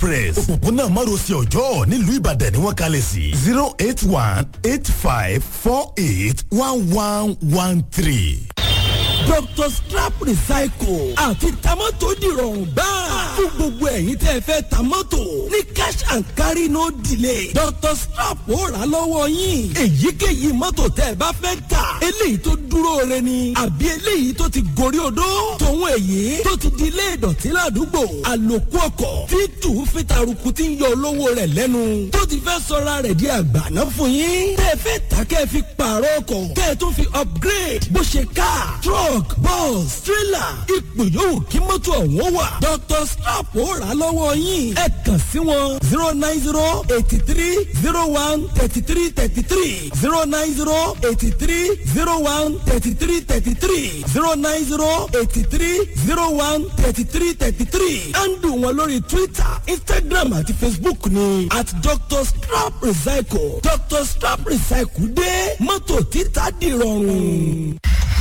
express òpópónà márosẹ̀ ọjọ́ nílùú ìbàdàn ni wọ́n kalẹ̀ sí zero eight one eight five four eight one one one three dr scrap recycle àti tamọ́tò dìrọ̀rùn gbáà fún gbogbo ẹ̀yin tẹ́ ẹ fẹ́ tamọ́tò ní cash and carry no delay dr scrap ó rà lọ́wọ́ yín èyíkéyìí mọ́tò tẹ́ ẹ bá fẹ́ tà eléyìí tó dúró re ni àbí eléyìí tó ti gorí odó tòun èyí tó ti di ilé ìdọ̀tí ládùúgbò àlòkù ọkọ̀ tí tù fi taruku ti ń yọ olówó rẹ̀ lẹ́nu tó ti fẹ́ sọra rẹ̀ di àgbàná fún yín tẹ́ ẹ fẹ́ tà kẹ́ ẹ fi pààrọ̀ ọkọ̀ kẹ́ ẹ tún fi upgrade bó ṣe car truck truck bus trailer ipò yòówù kí mọ́tò ọ̀hún wà. dr slap ó rà lọ́wọ́ yín. ẹ kàn sí wọn zero nine zero eighty three zero one thirty three thirty three zero nine zero eighty three zero one thirty three thirty three zero nine zero eighty three zero one thirty three thirty three. andu wọn lórí twitter instagram àti facebook ni at dr slap recycle dr slap recycle dé mọ́tò títà dìrọ̀rùn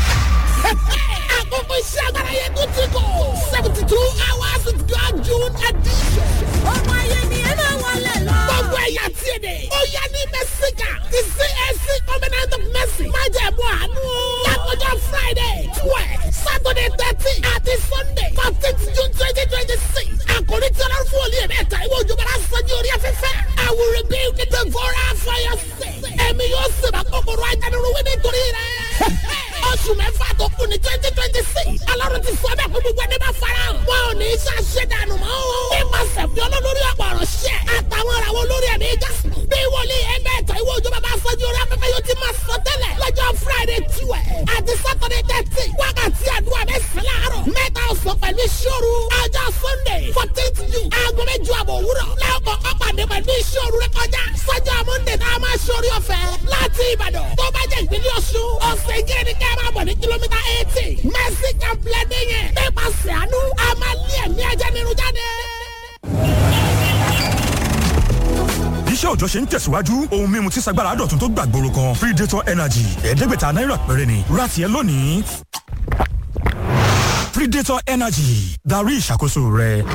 àkókò iṣẹ́ agbára yẹn tó ti kọ̀ seventy two hours with God June edition. ọmọ ayé ni ẹ máa wọlé lọ. gbogbo ẹ̀yà tí ì dé. ó yẹ ní mẹ́síkà ti CAC covenant of mercy. má jẹ́ mú àánú. lákòjọ Friday twelve Saturday thirteen àti Sunday fourteen June twenty twenty six. àkòrí tí ọlọ́run fún olú yẹn mẹ́ta ìwé òjòbára sọ́jú orí afẹ́fẹ́. I will rebuild the devourer for your sake. ẹ̀mí yóò sèbà kòkòrò ajánirúwé nítorí rẹ̀ oṣù mẹ́fà tó kù ní twenty twenty six alárò ti sọ bẹ́ẹ̀ fún gbogbo ẹni bá fara hàn. wọn ò ní í ṣàṣẹ dànù mọ́ o. nípasẹ̀ fi olólórí ọ̀pọ̀ ọ̀rọ̀ ṣẹ́ àtàwọn ọ̀rọ̀ olórí ẹ̀mí jásùn. bí wòlíì ẹgbẹ́ ẹ̀tọ́ ìwé òjò bàbá afọ́jú orí afẹ́fẹ́ yóò ti máa sọ tẹ́lẹ̀ lọ́jọ́ friday tiwẹ̀ àti saturday thirty wákàtí àdúrà mẹ́sàn-án láàárọ̀ mẹ́ta ọ̀sán pẹ̀lú ìṣòro ọjọ́ sunday fourteenth june aago mẹ́jọ àbọ̀ òwúrọ̀ lẹ́ọ̀kọ̀ ọ̀pàdé pẹ̀lú ìṣòro rẹ kọjá sọ́jọ́ monday tá a máa ṣorí ọ̀fẹ́ láti ìbàdàn tó bá jẹ́ ìpínlẹ̀ ọ̀ṣun ọ̀sẹ̀ ìjẹ́ ni ká máa bọ̀ ní kìlómítà eighty mercy complex yẹn nípasẹ̀ àánú a máa lé ẹ̀mí ajá nínú jáde iṣẹ́ òjọ́ ṣe ń tẹ̀síwájú ohun mímu tí sagbára dọ̀tun tó gbàgbóró kan predator energy ẹ̀ẹ́dẹ́gbẹ̀ta náírà péré ni rati ẹ lónìí predator energy darí ìṣàkóso rẹ.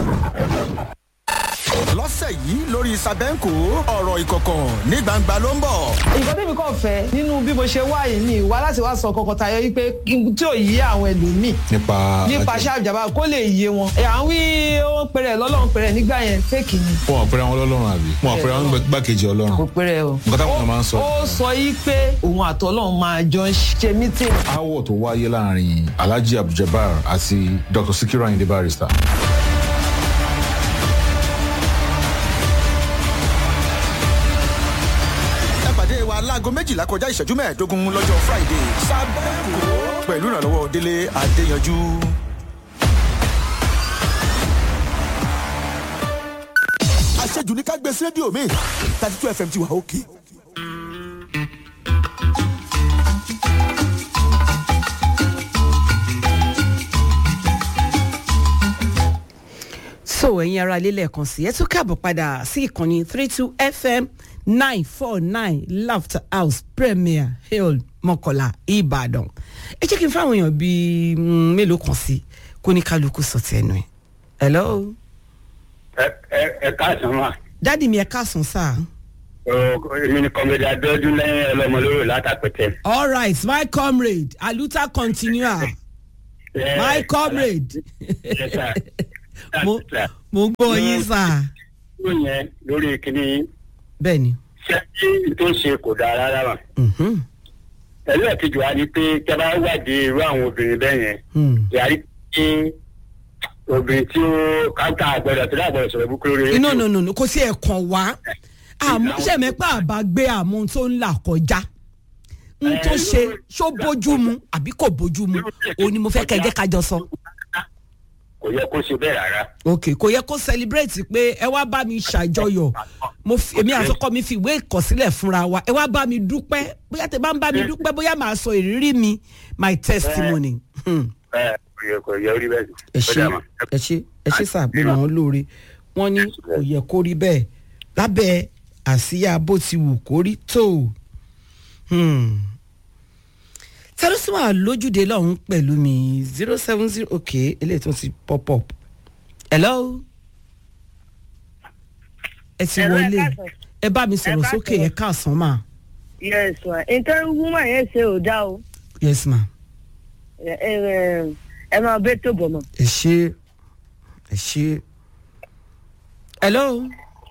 lọ́sẹ̀ yìí lórí sàbẹ́ǹkò ọ̀rọ̀ ìkọ̀kọ̀ ní gbangba ló ń bọ̀. nǹkan tẹ́mi kàn fẹ́ nínú bí mo ṣe wá yìí ni ìwà láti wá sọ kọkọ tayọ wípé tí ò yí àwọn ẹlòmíì nípa nípa ṣáàjàmbá kó lè yé wọn. ẹ̀ à ń wí ó ń pèrè lọ́lọ́run pèrè nígbà yẹn fẹ́ẹ̀kì ni. wọn àpẹẹrẹ wọn lọ́lọ́run àbí wọn àpẹẹrẹ wọn gbàkejì ọlọ́run. kò pèrè o. nǹkan táwọn èèyàn máa ń sọ. ó sọ yìí pé òun àtọ́lọ́run máa jọ ń ṣe mítìn. aáwọ̀ tó wáyé láàrin alhaji abduljabar àti dr sikiru ayinde barrister. ẹ pàdé wa láago méjìlá kọjá ìṣẹ́jú mẹ́ẹ̀ẹ́dógún lọ́jọ́ friday sàbẹ́ǹkò pẹ̀lú ìrànlọ́wọ́ délé adéyanjú. àṣejù ní ká gbé sí rédíò mi thirty two fm ti wà òkè. so ẹ̀yin ara ilé lẹ́ẹ̀kan sí ẹ tún káàbọ̀ padà sí ìkànnì three two fm nine four nine laughter house premier hill mọ́kànlá ìbàdàn ẹ jẹ́ kí n fáwọn èèyàn bíi mm, mélòó kan sí kó ní kálukú sọ ti ẹnu ẹ̀ hello ẹ ẹ ẹ káàsán wa dádì mi ẹ káàsán sáà. èmi ni kọ́mẹ́dì adéọdún lẹ́yìn ọlọ́mọlóró látàpẹ̀tẹ̀. all right my comrade aluta continua my comrade Yes, sir. mo mo gbọ́ yín sáà. ó yẹn lórí kíní bẹ́ẹ̀ni. ṣé tí tó ń ṣe kò dáa rárá wa. ẹlẹ́ẹ̀kejì wa ni pé kí a bá wádìí irú àwọn obìnrin bẹ́ẹ̀ yẹn yàrá pé obìnrin tí ó káńtà àgbẹ̀dọ̀ tó dàgbẹ̀dọ̀ sọ̀rọ̀ búkúrú rẹ̀. no no no no kò sí ẹ̀kan wá àmọ́ sẹ̀mẹ́pà àbá gbé àmọ́ ohun tó ń là kọjá n tó ṣe ṣó bójú mu àbí kò bójú mu òun ni mo fẹ́ kẹjẹ́ kájọ sọ. kò yẹ kó ṣe bẹ́ẹ̀ rárá. ok kò yẹ kó celebrate pé ẹ wá bá mi ṣàjọyọ̀ mo fi èmi àtọkọ mi fi ìwé ìkọsílẹ̀ fúnra wa ẹ wá bá mi dúpẹ́ bóyá tẹ bá ń bá mi dúpẹ́ bóyá màá sọ ìrírí mi my testimony. Hmm ẹ kò yẹ kò yẹ orí bẹ́ẹ̀ sí. ẹ ṣe ẹ ṣe ẹ ṣe sàgbémọ̀ wọn lóore wọn ní kò yẹ kó rí bẹ́ẹ̀ lábẹ́ àsíyá bó ti wù kó rí tó tẹlifíṣàn lójúde lọ́hún pẹ̀lú mi zero seven zero ok eléyìí tó ti pop up hello ẹ ti Hello, ẹ wọlé káàsán. ẹ bá mi sọ̀rọ̀ ẹ sókè káàsán. ẹ káàsán mà yes ma nǹkan woman yẹn ṣe ò dá o yes ma ẹ ẹ ẹ máa bẹ tó bọ̀ mọ́. ẹ ṣe ẹ ṣe. hello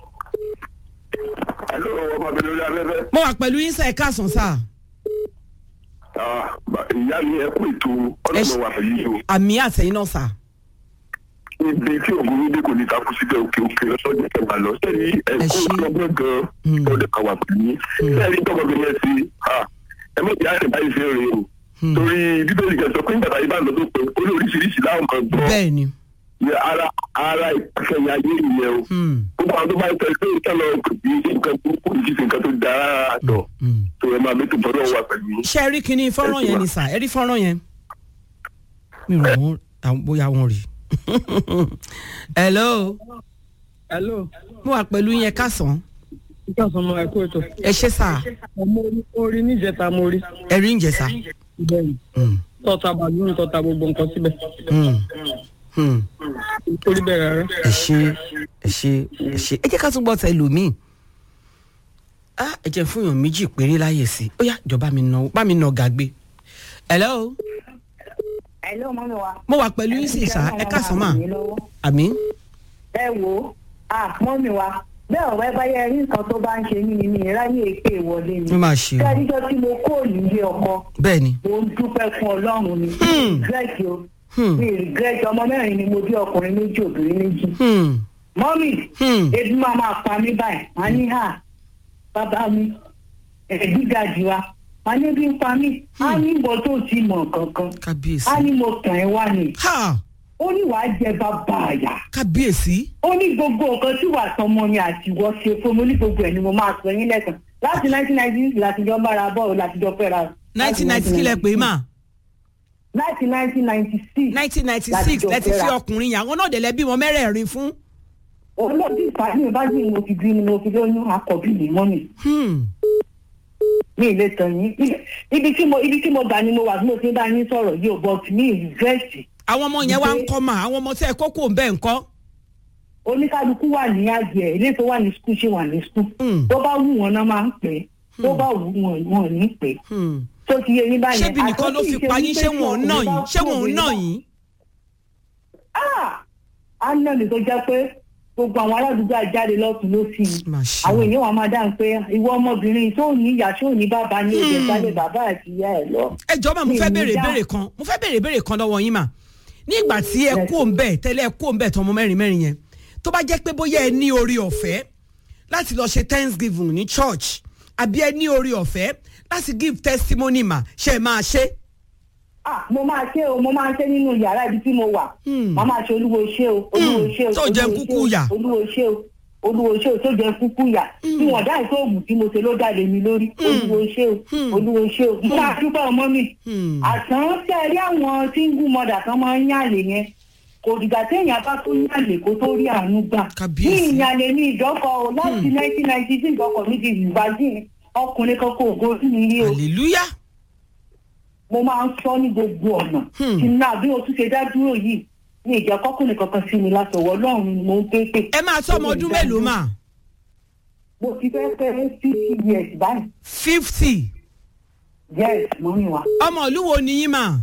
Hello, ọmọbìnrin lórí afẹ́fẹ́. mo wà pẹ̀lú yín sẹ́ ẹ káàsán sá Ah, ba- ìyá mi ẹ kú ètò ọlọ́run wà pẹ̀lú yìí o. àmì àtẹ̀yìn náà sá. Ibi tí ògùn dé kò ní takú síbẹ̀ òkè òkè lọ́sọ̀dọ̀ tẹ̀ máa lọ. Sẹ́ni ẹ̀kọ́ ọlọ́gbọ́n gan-an ọdẹ kan wà pẹ̀lú yín. Sẹ́ni tọmọbìnrin yẹn sí ẹ mọ̀ ìyá rẹ̀ báyìí fẹ́ rè o. Torí bíbélì kan sọ pé nígbà táyé bá lọ tó pé ó ní oríṣiríṣi láwọn kan gbọ́. bẹ́ẹ̀ni. Ara ara ìpàkẹ́yà ayé ìyẹn o. Gbogbo àwọn tó bá ń tẹ̀lé pé ìtọ́lọ kò kì í ṣe nǹkan tó kù kì í ṣe nǹkan tó dára àtọ̀. tó ẹ máa mẹ́tò bọ́dọ̀ wà pẹ̀lú yín. ṣé ẹ rí kinní fọ́nrán yẹn ni sà ẹ rí fọ́nrán yẹn. mi ò wọ́n àwọn bóyá wọ́n rí. hello. hello. mo wà pẹ̀lú yín ẹ káàsán. ìjọsìn ọmọ ẹ̀kọ́ ètò. ẹ ṣe sà mo orí níjẹta mo rí. ẹ rí ń jẹ sà. bẹ́ẹ̀ni tọ́ta bàlúù tọ́ta gbogbo nǹkan síbẹ̀. orí bẹ́ẹ̀ rárá. ẹ ṣe ẹ ṣe ẹ ṣe ẹ jẹ́ ká tún gbọ́ tẹ lòmíì. ah ẹ jẹ́ fún èèyàn méjì péré láyè sí i ó yá ìjọba mi nà bá mi nà gàgbé. hello. Hello, mọ́mi wa. mo wà pẹ̀lú yín sí sà ẹ káàsán mà. àmì. ẹ wo ah mọ́mi wa bẹ́ẹ̀ ọ̀rẹ́ bá yẹ rí nǹkan tó bá ń ṣe mí ni mi ráyè èpè ìwọlé ni. Ó máa ṣe o. kẹ́ríjọ́ tí mo kó nílé ọkọ bẹ́ẹ̀ ni. mo ń dúpẹ́ fún ọlọ́run ni. regret o mi regret ọmọ mẹ́rin ni mo bí ọkùnrin méjì obìnrin méjì. mọ́mì ebi máa máa pa mí báyìí wọ́n á ní hà bàbá mi ẹ̀ẹ́dígà jù wa wọ́n á ní bí ń pa mí á ní ìbọn tó ti mọ̀ kankan kábíyèsí. á ní mo tàn ẹ́ wá ni ó ní wàá jẹ bàbá àyà. kábíyèsí. ó ní gbogbo nǹkan tí wàá tọmọ mi àti ìwọ ṣe fún mi ó ní gbogbo ẹ̀ ni mo máa sọ yín lẹ́sàn láti nineteen ninety six láti jọ bára bọ́ọ̀lù láti jọ fẹ́ra. nineteen ninety kílẹ̀ pé mà. láti nineteen ninety six. nineteen ninety six lẹ́ti fi ọkùnrin yàn àwọn náà dẹ̀ lẹ́bí wọn mẹ́rẹ̀ẹ̀rin fún. olóòtú ìpàdé bá sì mo ti bí ni mo fi lóyún akọ̀bí mi mọ́ mi. mi ì lè tàn yín ibi tí mo ibi tí mo gbà ni mo wà bí mo ti ń bá yín sọ̀rọ̀ yìí ò bọ̀ mi ì rẹ́ẹ̀sì àwọn ọmọ yẹn wá ń kọ́ mà àwọn ọmọ tí ẹ kókó ń bẹ́ẹ̀ ń kọ́. oníkálukú wà ní àjẹ ilé tó wà ní skul ṣe wà ní skul tó bá wù wọn náà máa ń pè é tó bá wù wọn wọn ò ní pè é tó ti yé yín báyẹn. ṣébi nìkan ló fi pa yín ṣé wọn ò ná yín ṣé wọn ò ná yín. á ná mi tó jẹ́ pé gbogbo àwọn aládùúgbò àjáde lọ́tún ló sì í àwọn èèyàn wa máa dáhùn pé ìwọ ọmọbìnrin tó ní ìyá tó ní bàbá ní òde sálẹ̀ bàbá àti ìyá ẹ̀ lọ. ẹ jọ mà mo fẹ́ béèrè béèrè kan mo fẹ́ béèrè béèrè kan lọ́wọ́ yín mà nígbà tí ẹ kó ń bẹ̀ tẹ́lẹ̀ ẹ kó ń bẹ̀ tọmọ mẹ́rin mẹ́rin yẹn tó bá jẹ́ pé bóyá ẹ ní orí ọ̀fẹ́ láti lọ ṣe thanksgiving ní church àbí ẹ ní orí ọ̀fẹ́ láti give testimony mà ṣe é máa ṣe. ah mo máa ṣe o mo máa ṣe nínú yàrá ibi tí mo wà mo máa ṣe olúwo ṣe o olúwo ṣe o tó jẹ kúkú yà olúwo ṣe o olúwo ṣe o tó jẹ kúkú yà tí wọn dá ìṣòògùn tí mo ṣe ló jáde mi lórí olúwo ṣe o olúwo ṣe o mo máa dúpẹ́ ọmọ mi àtàn tí a rí àwọn single mother kan máa ń yàlè yẹn kò dìgbà téèyàn bá tó yàlè kó tó rí àánú gbà ní ìyàlè ní ìdọ́kọ̀ o láti nineteen ninety six ọkọ̀ mi ti ìbàdí ọkùnrin kan kò gorí mi rí o. hallelujah mo máa ń sọ ní gbogbo ọ̀nà tí náà bí o tún ṣe dá dúró yìí ní ìjà kọkùnrin kankan sí mi látọwọ́ ọlọ́run ni mo ń pé pé. ẹ máa tó ọmọ ọdún mélòó mà. mo ti fẹ́ fẹ́ fifty years báyìí. fifty. yes mo ní wa. ọmọ ìlú wo ni yín mà.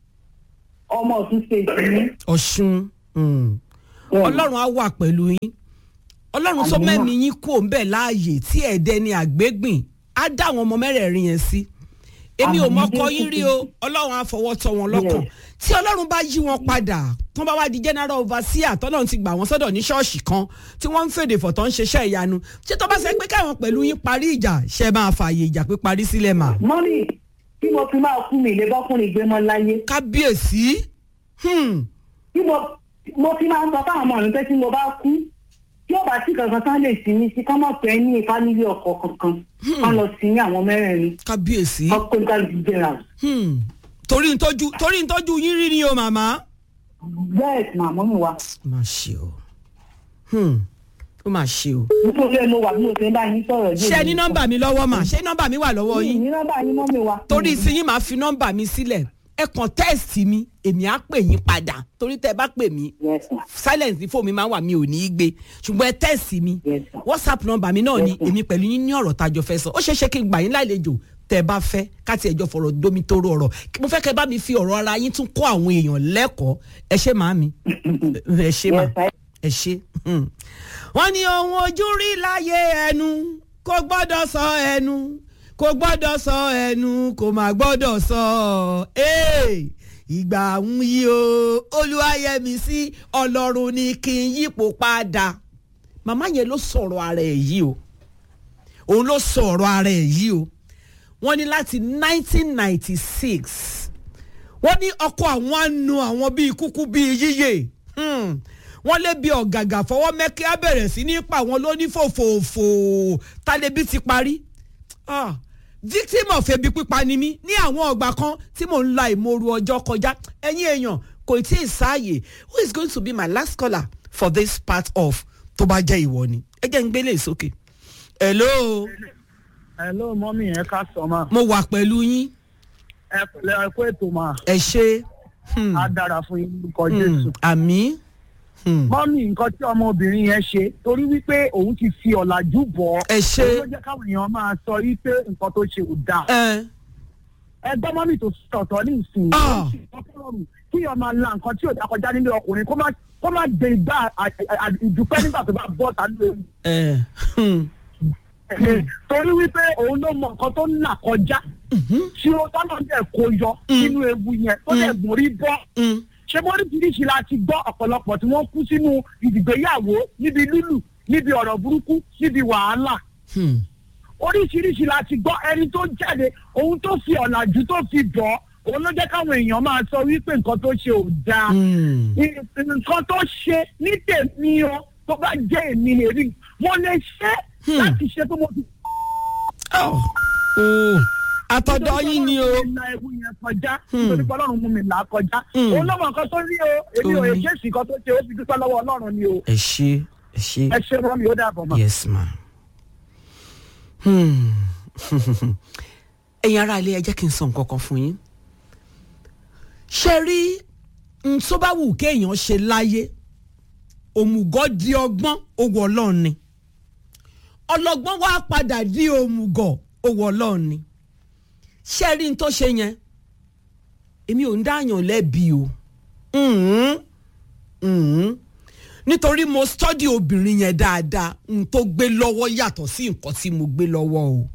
ọmọ ọ̀tún state ni. ọ̀ṣun ọlọ́run á wà pẹ̀lú yín ọlọ́run tó mẹ́mí yín kò ń bẹ̀ láàyè tí ẹ̀dẹ́ ni àgbégbìn á dá àwọn ọmọ mẹ́rẹ̀ẹ̀rin yẹn sí èmi ò mọkọ yín rí o ọlọ́run á fọwọ́ tọ́ wọn lọ́kàn tí ọlọ́run bá yí wọn padà tán bá wá di general overseer tọ́lọ́run ti gbà wọ́n sọ́dọ̀ ní ṣọ́ọ̀ṣì kan tí wọ́n ń fèdè fọ̀tọ́ ń ṣiṣẹ́ ìyanu ṣé tó bá ṣe pé káwọn pẹ̀lú yín parí ìjà ṣe máa fààyè ìjà pé parí sílẹ̀ mà. mọ́mí tí mo fi máa kú mi ilé bọ́kùnrin gbé mọ́ láyé. kábíyèsí. tí mo fi máa ń sọ fáwọn ọmọ mi pé tí mo bá kú tí ó bá sí kankan tán lè sí ní sí kọ́ mọ̀ pé ní fámílì ọkọ̀ kankan kọ́ lọ sí ní àwọn mẹ́rẹ̀ẹ̀rin. kábíyèsí. ọkọ̀ nígbà general. torí ntọ́jú torí ntọ́jú yín rí ni o màmá. bẹ́ẹ̀ màmá mi wá. má ṣe o ó máa ṣe o. nítorí ẹ mo wà bí mo ṣe ń bá yín sọ̀rọ̀ yìí. ṣé ní nọ́mbà mi lọ́wọ́ mà ṣé nọ́mbà mi wà lọ́wọ́ yín. ní nọ́mbà yín mọ́ mi wá. torí sí yín máa fi nọ́mbà mi sílẹ̀ ẹ kàn tẹ́ẹ̀sì mi èmi á pè yín padà torí tẹ́ ẹ bá pè mí silence ní fóònù mi máa ń wà mí ò ní í gbé ṣùgbọ́n ẹ tẹ́ẹ̀sì mi whatsapp number mi náà ni èmi pẹ̀lú yín ní ọ̀rọ̀ tájọ fẹ́ sọ ó ṣeé ṣe kí n gbà yín lálejò tẹ́ ẹ bá fẹ́ káti ẹjọ́ fọ̀rọ̀ domi tóró ọ̀rọ̀ mo fẹ́ kẹ́ ẹ bá mi fi ọ̀rọ̀ ara yín tún kọ́ àwọn èèyàn lẹ́kọ̀ọ́ ẹ ṣé màámi ẹ ṣé mà ẹ ṣé. hmm. wọ́n ní ohun ojú rí láyé ẹnu kò gbọ́dọ̀ sọ ẹnu kò gbọ́dọ̀ sọ ẹnu kò má gbọ́dọ̀ sọ ẹ́ ìgbà ń yí o olúwayẹmí sí ọlọ́run ní kí n yípo padà màmá yẹn ló sọ̀rọ̀ ara ẹ̀ yìí o òun ló sọ̀rọ̀ ara ẹ̀ yìí o wọ́n ní láti 1996 wọ́n ní ọkọ àwọn á nu àwọn bíi kúkú bíi yíyè Hmm. wọ́n lé bí ọ̀gàgà fọwọ́ mẹ́kẹ́ á bẹ̀rẹ̀ sí ní pa àwọn lóní fòfòfò tálẹ́bí ti parí Ah, victim of ebi pípa ni mí ní àwọn ọgbà kan tí mò ń la ìmoru ọjọ́ kọjá ẹ̀yin èèyàn kò tí ì sáàyè who is going to be my last caller for this part of tó bá jẹ́ ìwọ ni ẹ jẹ́ ń gbélé sókè. hello hello mọ́mí ẹ ká sọ ma. mo wà pẹ̀lú yín ẹ pẹ̀lẹ́ ẹ kó ètò ma. ẹ ṣe. á dára fún yín lórúkọ jésù. àmì. mọ́mí nǹkan tí ọmọbìnrin yẹn ṣe torí wípé òun ti fi ọ̀làjú bọ̀ ọ́. ẹ ṣe. òun ló jẹ́ káwọn èèyàn máa sọ wípé nǹkan tó ṣe ò dáa. ẹ gbọ́ mọ́mí tó sọ̀tọ̀ ní ìsìn kí ọmọ máa la nǹkan tí ò dá kọjá nílé ọkùnrin kó má kó má gbé igbá ìdúpẹ́ nígbà tó bá bọ́ ta nílé torí wípé òun ló mọ nǹkan tó ń là kọjá tí ó tọ́nà dẹ̀ kó yọ nínú ewu yẹn tó dẹ̀ gùn rí bọ́ ṣé bóríṣiríṣi la ti gbọ́ ọ̀pọ̀lọpọ̀ tí wọ́n kú sínú ìdìgbéyàwó níbi lílù níbi ọ̀rọ̀ burúkú níbi wàhálà oríṣiríṣi la ti gbọ́ ẹni tó jáde òun tó fi ọ̀làjú tó fi bọ̀ òun ló jẹ́ káwọn èèyàn máa sọ wípé nǹkan tó ṣe ò dáa nǹkan tó ṣe ní tèmi o tó bá jẹ́ èmi èrí mo lè ṣe láti ṣe pé mo ti. àtọ̀dọ̀ yín ni o. ìlà ewu yẹn kọjá nítorí pé ọlọ́run mú mi là á kọjá òun lọ́mọ nǹkan tó rí o èmi ò ṣe èsì kan tó ṣe ó fi dúpẹ́ lọ́wọ́ ọlọ́run ni o. ẹ ṣe ẹ ṣe. ẹ ṣe rán mi ó dàbọ̀ mọ́. yes ma. ẹ̀yin ará ilé ẹ jẹ́ kí n sọ nǹkan kan fún yín. ṣe rí n tó bá wù kéèyàn ṣe láyé òmùgọ̀ di ọgbọ́n owó ọlọ́run ni ọlọ́gbọ́n wá padà di òmùgọ̀ owó ọlọ́run ni ṣé rí n tó ṣe yẹn èmi ò ń dáyàn lẹ́bi o nítorí mo stọ́dí obìnrin yẹn dáadáa n tó gbé lọ́wọ́ yàtọ̀ sí nǹkan tí mo gbé lọ́wọ́ o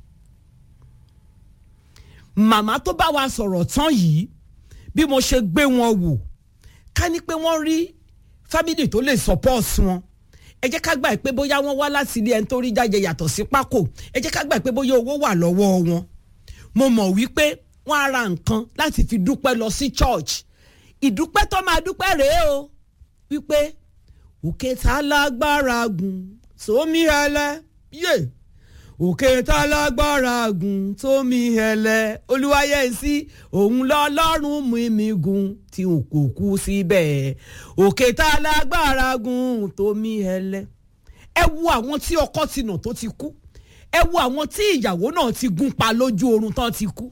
màmá tó bá wa sọ̀rọ̀ tán yìí bí mo ṣe gbé wọn wò ká ní pé wọ́n rí fámìlì tó lè support wọn ẹ jẹ́ ká gbà pé bóyá wọ́n wá láti ilé ẹni tó rí jáde yàtọ̀ sí pákó ẹ jẹ́ ká gbà pé bóyá owó wà lọ́wọ́ wọn mo mọ̀ wípé wọ́n á ra nǹkan láti fi dúpẹ́ lọ sí church ìdúpẹ́ tó máa dúpẹ́ rèé o wípé òkè tá lágbára gùn sómi ẹlẹ yé òkè tá lágbára gùn tómi ẹlẹ olúwayẹsí òun lọ́lọ́run mú mi gùn tí n kò kú síbẹ̀ òkè tá lágbára gùn tómi ẹlẹ ẹ wo àwọn tí ọkọ ti nà tó ti kú ẹ wo àwọn tí ìyàwó náà ti gún pa lójú oorun tán ti kú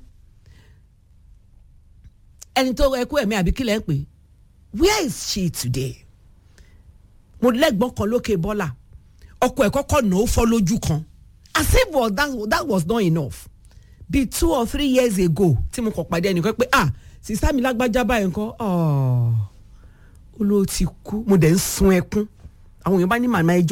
ẹni tó ẹkú ẹ̀mí àbí kílẹ̀ ń pè where is she today mo lẹ́gbọ́n kan lókè bọ́là ọkọ ẹ̀ kọ́kọ́ nà ó fọ́ lójú kan as if was that, that was not enough bí two or three years ago tí mo kàn pàdé ẹnìkan pé ah sísá mi lágbájá báyìí nǹkan ó ló ti kú mo dẹ̀ ń sun ẹkún àwọn èèyàn bá ní màmá ẹjọ́